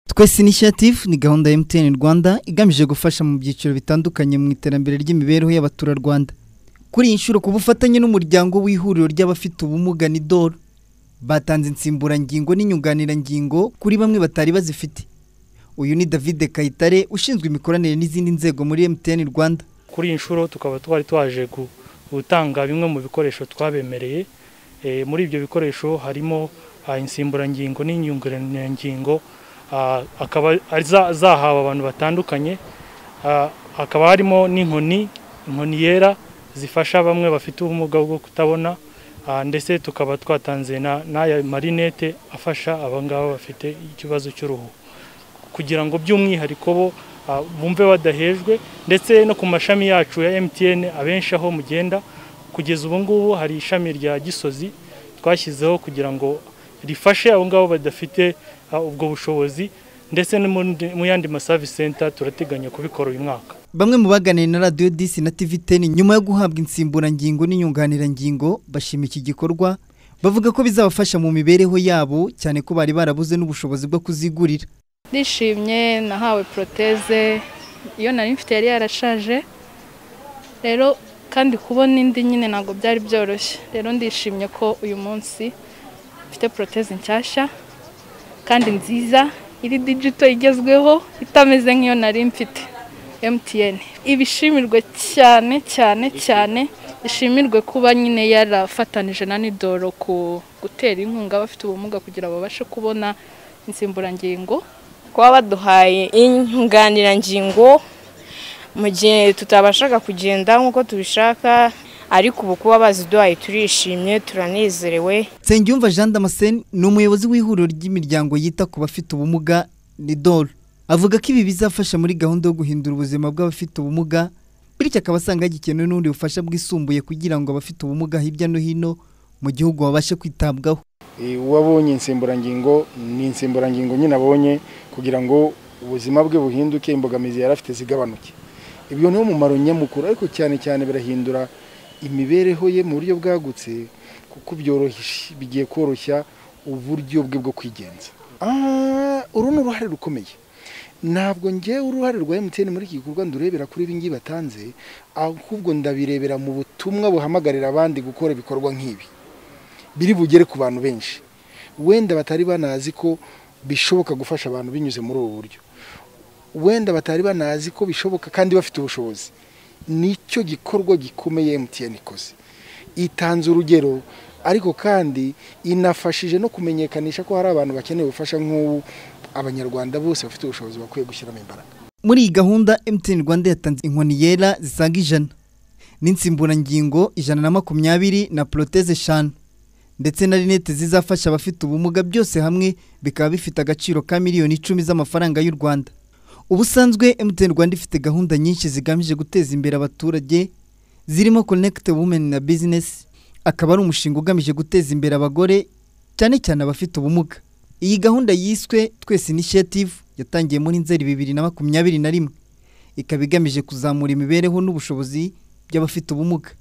twese initiative ni gahunda ya MTN Rwanda igamije gufasha mu byiciro bitandukanye mu iterambere ry'imibereho y'abaturarwanda kuri iyi nshuro ku bufatanye n'umuryango w'ihuriro ry'abafite ubumuga NIDOL batanze insimburangingo n'inyunganirangingo kuri bamwe batari bazifite uyu ni David Kayitare ushinzwe imikoranire n'izindi nzego muri MTN Rwanda kuri iyi nshuro tukaba twari twaje gu- gutanga bimwe mu bikoresho twabemereye Eh, muri ibyo bikoresho harimo ah, insimburangingo n'inyunganirangingo Ah, akaba ari za- zahawe abantu batandukanye Ah, hakaba harimo n'inkoni inkoni yera zifasha bamwe bafite ubumuga bwo kutabona Ah, ndetse tukaba twatanze na- n'aya marinete afasha abangaba bafite ikibazo cy'uruhu kugira ngo by'umwihariko bo ah, bumve badahejwe ndetse no ku mashami yacu ya MTN abenshi aho mugenda kugeza ubu ngubu hari ishami rya Gisozi twashyizeho kugira ngo rifashe abo ngabo badafite ah, ubwo bushobozi ndetse no mu ndi- mu yandi maservice center turateganya kubikora uyu mwaka bamwe mu baganiriye na Radio Disi na TV Ten nyuma yo guhabwa insimburangingo n'inyunganirangingo bashima iki gikorwa bavuga ko bizabafasha mu mibereho yabo cyane ko bari barabuze n'ubushobozi bwo kuzigurira ndishimye nahawe poroteze iyo nari mfite yari yarashaje rero kandi kubona indi nyine ntabwo byari byoroshye rero ndishimye ko uyu munsi mfite poroteze nshyashya kandi nziza iri digito igezweho itameze nk'iyo nari mfite MTN ibishimirwe cyane cyane cyane ishimirwe kuba nyine yarafatanije na Nidoro ku gutera inkunga abafite ubumuga kugira babashe kubona insimburangingo kuba baduhaye inyunganirangingo mu gihe tutabashaga kugenda nk'uko tubishaka ariko ubu kuba baziduhaye turishimye turanezerewe Nsengiyumva Jean Damascene ni umuyobozi w'ihuriro ry'imiryango yita ku bafite ubumuga NIDOL avuga ko ibi bizafasha muri gahunda yo guhindura ubuzima bw'abafite ubumuga bityo akaba asanga hagikenewe n'ubundi bufasha bwisumbuye kugira ngo abafite ubumuga hirya no hino mu gihugu babashe kwitabwaho Eh, uwo abonye insimburangingo ni insimburangingo nyine abonye kugira ngo ubuzima bwe buhinduke imbogamizi yari afite zigabanuke ibyo niwo mumaro nyamukuru ariko cyane cyane birahindura imibereho ye mu buryo bwagutse kuko byoroheje bigiye koroshya uburyo bwe bwo kwigenza Ah, uru ni uruhare rukomeye ntabwo ngewe uruhare rwa emutiyeni muri iki gikorwa ndurebera kuri ibingibi batanze ahubwo ndabirebera mu butumwa buhamagarira abandi gukora ibikorwa nk'ibi biri bugere ku bantu benshi wenda batari banazi ko bishoboka gufasha abantu binyuze muri ubu buryo wenda batari banazi ko bishoboka kandi bafite ubushobozi nicyo gikorwa gikomeye MTN ikoze itanze urugero ariko kandi inafashije no kumenyekanisha ko hari abantu bakeneye ubufasha nk'ubu abanyarwanda bose bafite ubushobozi bakwiye gushyiramo imbaraga muri iyi gahunda MTN Rwanda yatanze inkoni yera zisaga ijana n'insimburangingo ijana na makumyabiri na poroteze eshanu ndetse na rinete zizafasha abafite ubumuga byose hamwe bikaba bifite agaciro ka miliyoni icumi z'amafaranga y'u Rwanda ubusanzwe MTN Rwanda ifite gahunda nyinshi zigamije guteza imbere abaturage zirimo Connect Women na Business akaba ari umushinga ugamije guteza imbere abagore cyane cyane abafite ubumuga iyi gahunda yiswe Twese Initiative yatangiye muri Nzeri bibiri na makumyabiri na rimwe ikaba igamije kuzamura imibereho n'ubushobozi by'abafite ubumuga